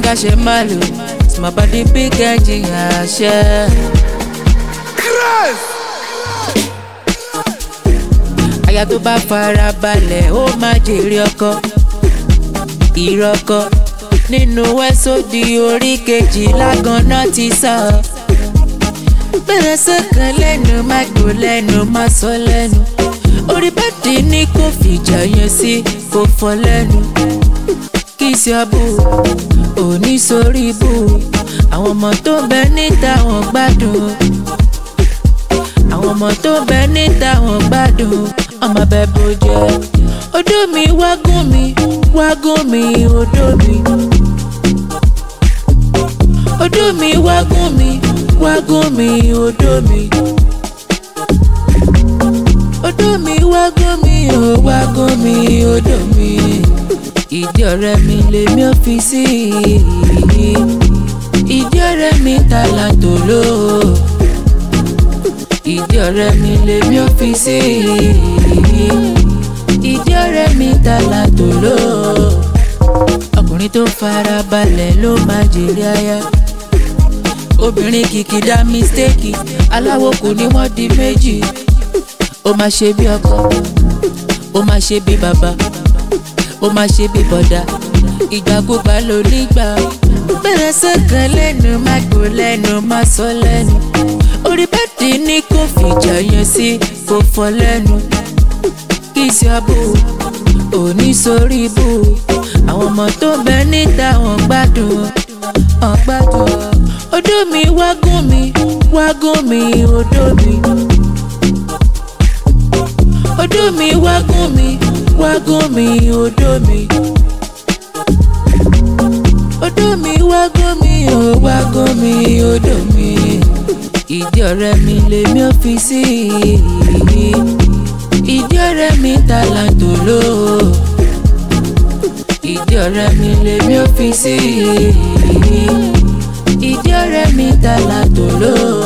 ká ṣe má lò small body big engine àṣẹ. aya tó bá fara balẹ̀ ó máa jèrè ọkọ ìrọkọ nínú wẹ́sọ̀dì orí kejìlá ganan ti sọ. bẹ̀rẹ̀ sọ́kàn lẹ́nu má gbó lẹ́nu má sọ lẹ́nu orí bẹ́ẹ̀dì ní kò fìjà yẹn sí kò fọ lẹ́nu kí sí abú òní sórí ibú àwọn ọmọ tó ń bẹ níta wọn gbádùn àwọn ọmọ tó ń bẹ níta wọn gbádùn ọmọ bẹ bó jẹ odó mi wágùn mi wágùn mi odó mi odó mi wágùn mi wágùn mi odó mi odó mi wágùn mi ò wágùn mi odó mi ìdí ọ̀rẹ́ mi lèmi ò fi sí ìdí ọ̀rẹ́ mi tààlà tòló ìdí ọ̀rẹ́ mi lèmi ò fi sí ìdí ọ̀rẹ́ mi tààlà tòló ọkùnrin tó fara balẹ̀ ló máa jèrè aya obìnrin kìkìdá mistake aláwo kò ní wọ́n di méjì ó máa ṣe bí ọkọ ó máa ṣe bí bàbá ó máa ṣe bí bọ̀dá ìgbàkúgbà ló nígbà bẹ̀rẹ̀ sọ́kàn lẹ́nu má gbó lẹ́nu má sọ lẹ́nu orí bẹ́ẹ̀dì ní kò fìjà yẹn sí kò fọ lẹ́nu kí sí abú òní sórí ibú àwọn ọmọ tó ń bẹ níta wọn gbádùn wọn gbádùn odó mi wágùn mi wágùn mi odó mi odó mi wágùn mi wágùn mi odó mi odó mi wágùn mi ò wágùn mi odó mi ìdí ọ̀rẹ́ mi lèmi ò fi sí ìdí ọ̀rẹ́ mi tààlà tòló ìdí ọ̀rẹ́ mi lèmi ò fi sí ìdí ọ̀rẹ́ mi tààlà tòló.